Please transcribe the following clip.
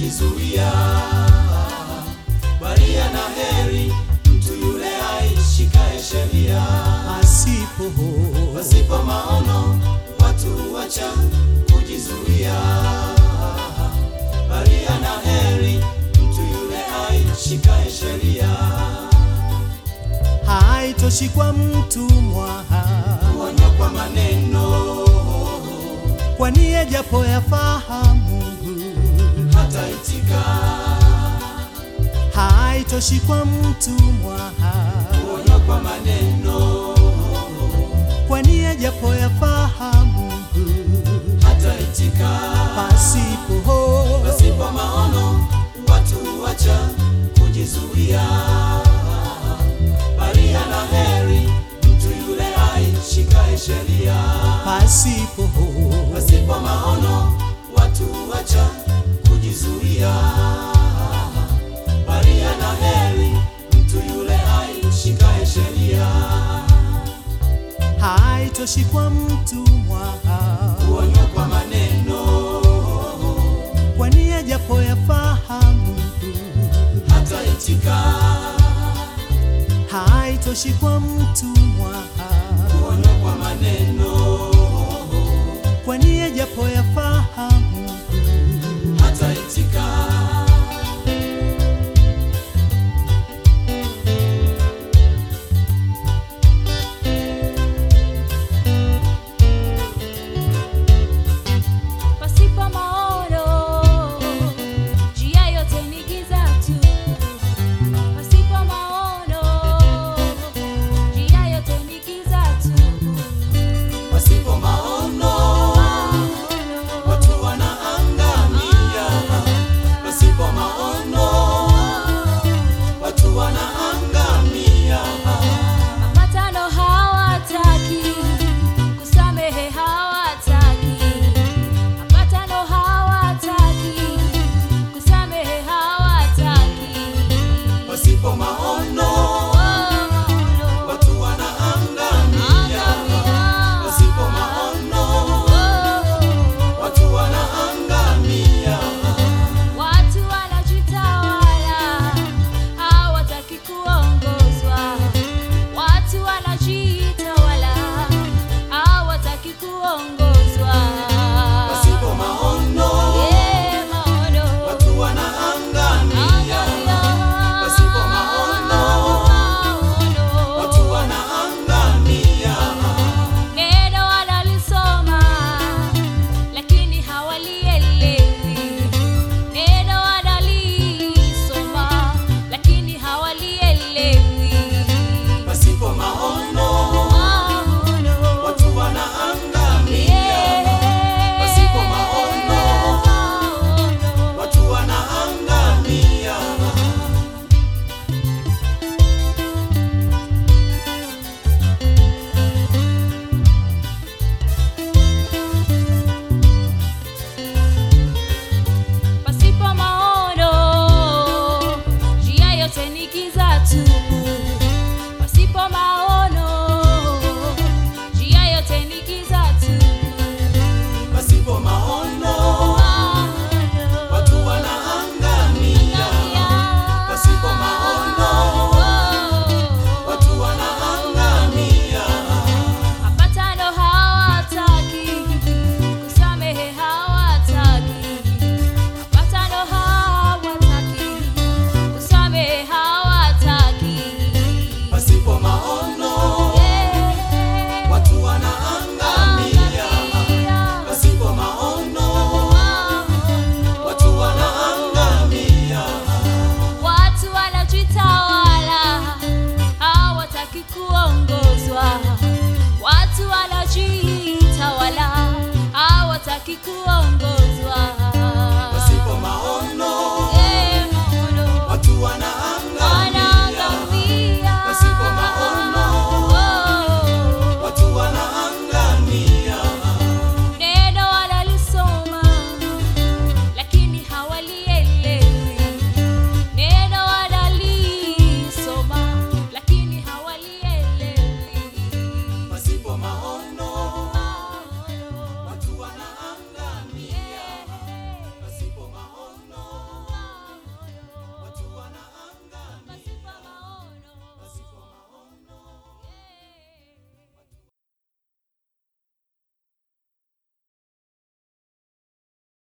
kujizuia, bali ana heri mtu yule aishikaye sheria. Pasipo Pasipo maono watu wacha kujizuia, bali ana heri mtu yule aishikaye sheria. haitoshi kwa mtumwa, Kuonywa kwa maneno kwani yajapo yafahamu. hataitika, Haitoshi kwa mtumwa, kuonywa kwa maneno kwani yajapo yafahamu. hataitika. Pasipo Pasipo maono watu wacha kujizuia, bali ana heri mtu yule aishikaye sheria. pasipo Pasipo maono watu wacha kujizuia, bali ana heri mtu yule aishikaye sheria. haitoshi kwa mtumwa, Kuonywa kwa maneno kwani yajapo yafahamu. hataitika, Haitoshi kwa mtumwa, kuonywa kwa maneno kwani yajapo yafahamu. hataitika. Pasipo maono, njia yote ni giza tu. Pasipo maono, njia yote ni giza tu. Pasipo maono watu wanaangamia. Pasipo maono watu wanaangamia. Mapatano hawataki, kusamehe hawataki. Mapatano hawataki, kusamehe hawataki. Pasipo maono watu wanaangamia. Pasipo maono watu wanaangamia. Watu wanajitawala, hawataki kuongozwa. Watu wanajitawala, hawataki kuongozwa. Pasipo maono Eh, maono. watu wanaangamia. Pasipo maono watu wanaangamia. Neno wanalisoma lakini hawalielewi. Neno wanalisoma lakini hawalielewi. Pasipo maono Maono. watu wanaangamia. Pasipo maono watu wanaangamia. Pasipo maono, njia yote ni giza tu. Pasipo maono, njia yote ni giza tu. Pasipo maono Maono. watu wanaangamia. Pasipo maono watu wanaangamia. Mapatano hawataki, kusamehe hawataki. Mapatano hawataki, kusamehe hawataki. Pasipo maono Yeah. watu wanaangamia. Pasipo maono watu wanaangamia. Watu wanajitawala, hawataki kuongozwa. Watu wanajitawala, hawataki kuongozwa.